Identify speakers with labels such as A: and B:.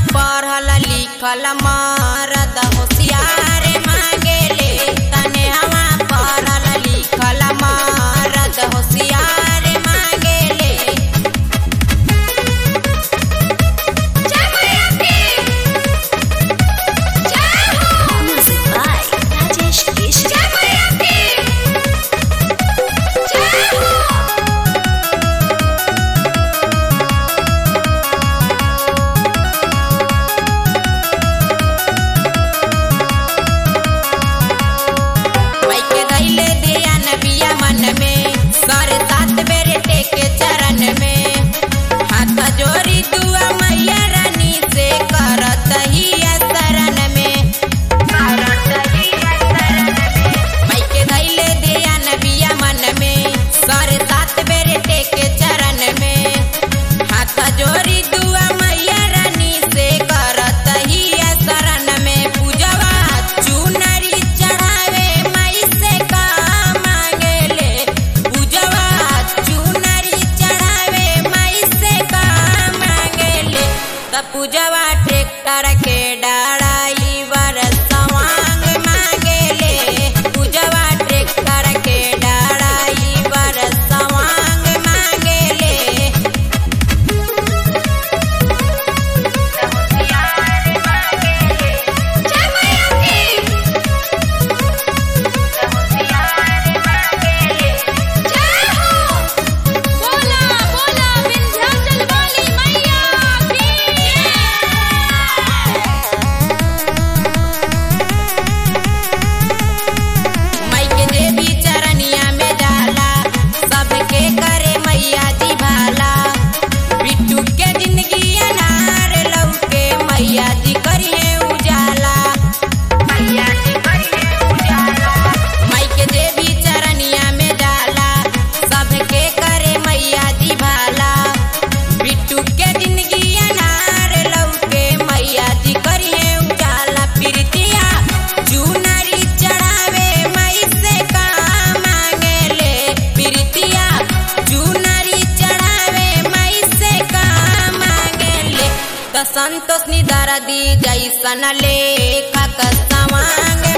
A: पढ़ल लिखल मरद होशियार मांगेले तने हवा पढ़ल लिखल मरद होशियार मांगेले
B: Music by Rajesh Keshri.
A: माइके धैले दिया नबिया मन में सर सात बेर टेके चरण में हाथ जोड़ी दुआ मैया रानी से करत ही शरण में माइके धैले दिया नबिया मन में सर सात बेर टेके चरण में हाथ जोड़ी दुआ मैया रानी से करत ही शरण में पूजवा चुनरी चढ़ावे माई से का मांगेले पूजवा चुनरी चढ़ावे माई से का मांगेले त पूजवा ट्रैक्टर के डाड़ाई बर सवांग मांगेले पूजवा ट्रैक्टर के डाड़ाई बर सवांग मांगेले
B: बोला बोला विंध्याचल वाली मैया
A: माई के देवी चरनिया में जाला सबके करे मैया जी भाला बिट्टू के जिंदगी अनार लौके मैया जी करिए उजाला मैया जी करिए उजाला माई के देवी चरनिया में जाला सबके करे मैया जी भाला बिट्टू के जिंदगी अनार लौके मैया जी करिए उजाला प्रीतिया चुनरी चढ़ावे मई से का मांगेले प्रीतिया चुनरी चढ़ावे मई से का मांगेले त संतोष निदर दी जैसन लेखक सवांग